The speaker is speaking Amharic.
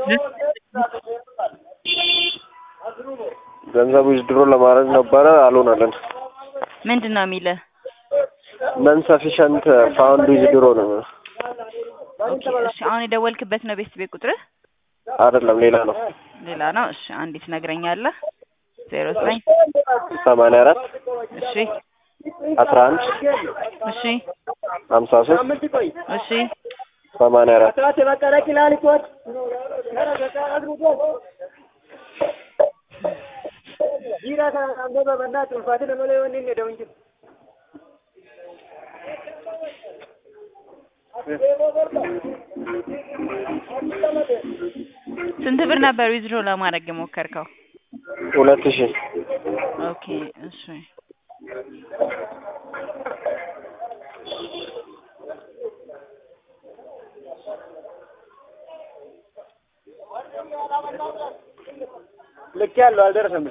ገንዘብ ዊዝድሮ ለማድረግ ነበረ አልሆነልን። ምንድን ነው የሚልህ? ነን ሰፊሸንት ፋውንድ ዊዝድሮ ነው ኦኬ እሺ አሁን የደወልክበት ነው ቤት ቤት ቁጥርህ? አይደለም ሌላ ነው። ሌላ ነው። እሺ አንዴ ትነግረኛለህ? ዜሮ ዘጠኝ ሰማንያ አራት እሺ አስራ አንድ እሺ ሀምሳ ሶስት እሺ ሰማንያ አራት ስንት ብር ነበር ዊዝድሮ ለማድረግ የሞከርከው? ሁለት ሺህ ኦኬ እሺ ልክ ያለው አልደረሰም።